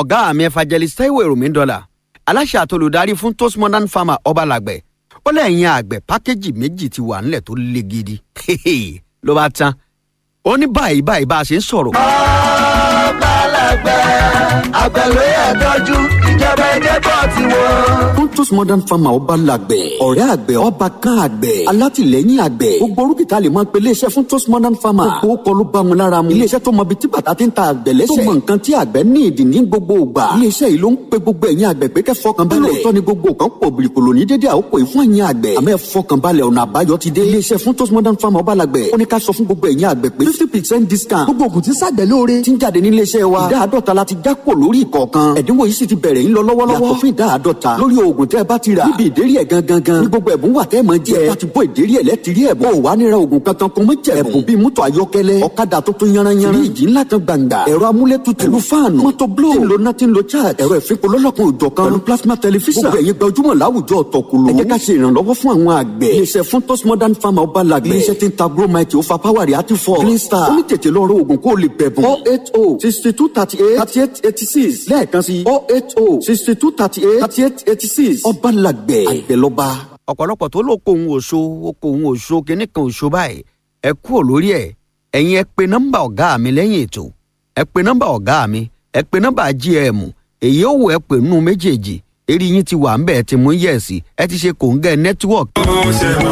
ọ̀gá mi evangelist taiwo èròmí dọ́là aláṣẹ àtolùdarí fún toast modern farmer ọbalàgbẹ̀ ó lẹ́yìn àgbẹ̀ pákéjì méjì ti wà nílẹ̀ tó le gidi ló bá tán ó ní báyìí báyìí bá a ṣe ń sọ̀rọ̀. ọbalàgbẹ̀ àgbẹ̀ ló yẹ tọ́jú ìjọba ẹ̀jẹ̀ bọ̀ tiwọn. Pontus Modern Farmer ọba làgbẹ̀. ọ̀rẹ́ àgbẹ̀ ọba kan àgbẹ̀. alátìlẹ́yìn àgbẹ̀. gbogbo orúkìtà lè máa pe iléeṣẹ́ fún Pontus Modern Farmer. gbogbo kọ́ ló bá mu lára mu. iléeṣẹ́ tó mọ ibi tí bàtà ti ń ta àgbẹ̀ lẹ́sẹ̀. tó mọ nǹkan tí àgbẹ̀ ní ìdí ní gbogbo ìgbà. iléeṣẹ́ yìí ló ń pe gbogbo ẹ̀yin àgbẹ̀ pé kẹ́ fọkàn balẹ̀. lóòótọ́ ni gbogbo nǹkan pò bìrìkòlò ní dédé àkókò yìí fún ẹ̀yin àgbẹ̀. àmọ́ ẹ fọkàn balẹ̀ ọ̀nà àbáyọ ti dé. iléeṣẹ́ fún Pontus Modern Farmer ọba làgbẹ̀. ó ní ká sọ fún gbogbo ẹ̀yin àgbẹ̀ pé fifty percent discount. gbogbo ògùn tí ń ṣàgbẹ̀ lóore. ti ń jáde ní iléeṣẹ́ wa. ìdá àádọ́ta la ti já kò lórí ìkọ̀ọ̀kan. ẹ̀dínwó yìí sì ti bẹ̀rẹ̀ ń lọ lọ́wọ́lọ́wọ́. yàtọ̀ fún ìdá àádọ́ta lórí oògùn tẹ́ ẹ bá ti rà. níbi ìdérí ẹ̀ gangan gan. ní gbogbo ẹ̀bùn wà tẹ́ ẹ máa jẹ. ẹ bá ti bọ́ ìdérí ẹ̀ lẹ́tìrí ẹ̀bùn. ó wà nira oògùn kankan kò mọ jẹ̀bùn. ẹ̀bùn bíi mọ́tò ayọ́kẹ́lẹ́ ọ̀kadà tuntun yanranyanran. fíríjì ńlá kan gbàǹgbà. ẹ̀rọ amúlétutù. pẹ̀lú fáànù. mọ́tò blo. tí ń lo náà tí ń lo charge. ẹ̀rọ ìfipò lọ́lọ́kan òjọ̀ kan. pẹ̀lú plasma tẹlifíṣàn. gbogbo ẹ̀yin gbajúmọ̀ láwùjọ ọ̀tọ̀kùlù. ẹ jẹ́ ká ṣe ìrànlọ́wọ́ fún àwọn àgbẹ̀. iléeṣẹ́ fún tos modern farmer ọba làgbẹ̀. iléeṣẹ́ tí ń ta bromite ó fa power reactive force. clean star. ó ní tètè lọ rọ oògùn kó o lè bẹ̀bùn. oh eight oh sixty two thirty eight thirty eight eighty six lẹ́ẹ̀kan sí oh eight oh sixty two thirty eight thirty eight eighty six ọba làgbẹ̀ àgbẹ̀lọba. ọ̀pọ̀lọpọ̀ tó ló kó òun òṣó ó kó òun òṣó kínní kan òṣó báyìí ẹ kúrò lórí ẹ̀ ẹ̀yin ẹ pe nọ́mbà ọ̀gá mi lẹ́yìn ètò ẹ pe nọ́mbà ọ̀gá mi ẹ pe nọ́mbà gm èyí ó wò ẹ pè nínú méjèèjì eré yín ti wà ń bẹ̀ ẹ ti mú yẹ̀sì ẹ ti ṣe kòńgẹ́ nẹ́tíwọ̀kì.